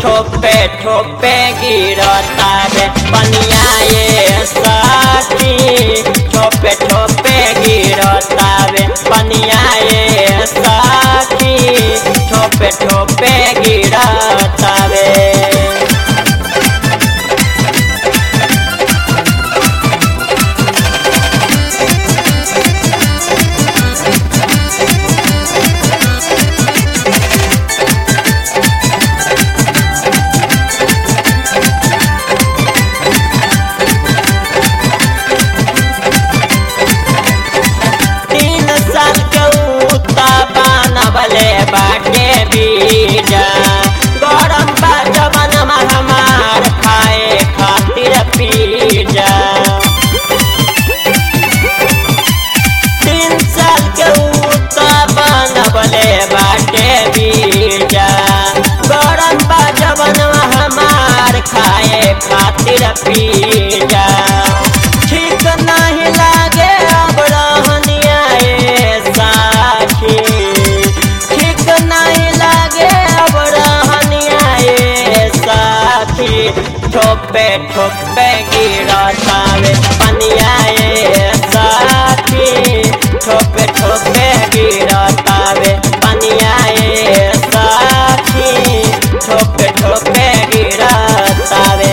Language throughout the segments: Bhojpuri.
ठोपे ठोपे गिरता रे पनिया ये साथी ठोपे ठोपे गिरता रे पनिया ये साथी ठोपे ठोपे गिरता रे तीन साल के उता बनबले बाटे बीजा गरम बा जवन हमार खाए खातिर पीजा तीन साल के उता बनबले बाटे बीजा गरम बा जवन हमार खाए खातिर पीजा ठीक नहीं लागे अब रहनिया ए साखी ठीक नहीं लागे अब रहनिया ए साखी ठोपे ठोपे गिरतावे पनिया ए साखी ठोपे ठोपे गिरतावे पनिया ए साखी ठोपे ठोपे गिरतावे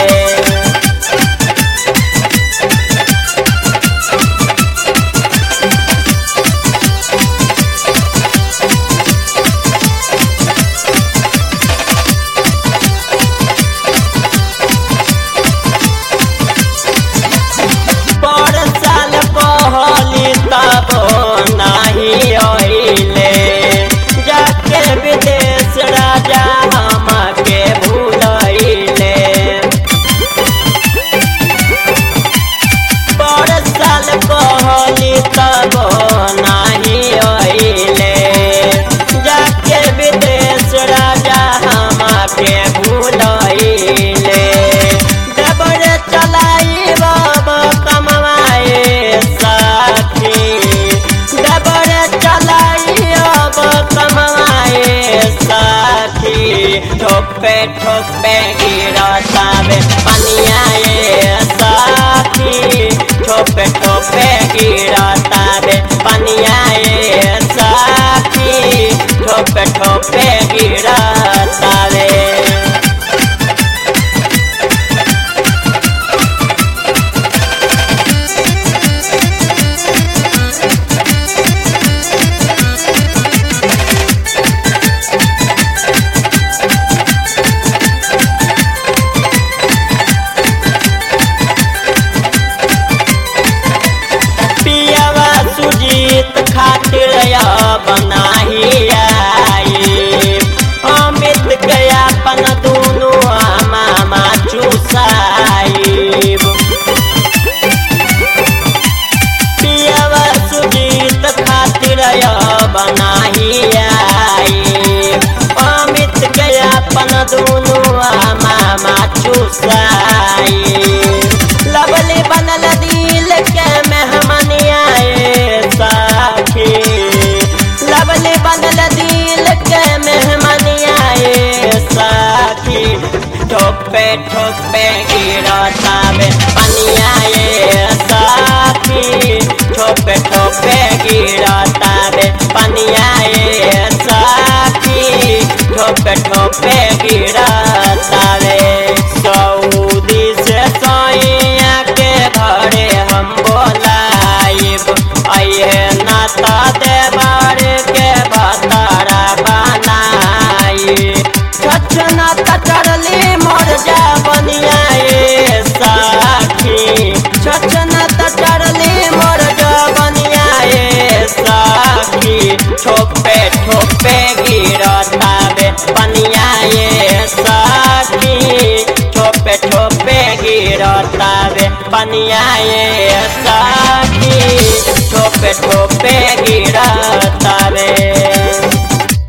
पर साल कहली तब नाही अइले जाके विदेश राजा हमके भूलैले पर साल कहली तब नाही अइले जाके विदेश राजा हमके भूलैले डबर चलाई बाबा कमवाए साथी डबर चलाई अब कमवाए साथी ठोपे ठोपे गिरतावे पनिया ए साथी ठोपे ठोपे गिरतावे पनिया ए साथी ठोपे ठोपे गिरतावे पियावा सुजीत खातिर या बनाही आई अमित के अपन दुनु मामा चुसाई पियावा सुजीत खातिर या बनाही आई अमित के अपन दुनु मामा चुसाई लवली बनल दिल के मेहमनिया ए साखी लवली बनल दिल के मेहमनिया ए साखी ठोपे ठोपे गिरतावे पनिया ए साखी ठोपे ठोपे गिरतावे पनिया ए साखी ठोपे ठोपे गिरतावे सऊदी से सैया के घरे हम बोलाइब अये नाता देवर के भतारा बनाई छछ नाता चढ़ली मोर जा बनिया ए साखी छछ नाता चढ़ली मोर जा बनिया ए साखी ठोपे ठोपे गिरतावे पनिया ए साखी ठोपे ठोपे गिरतावे पनिया ए साखी ठोपे ठोपे गिरतावे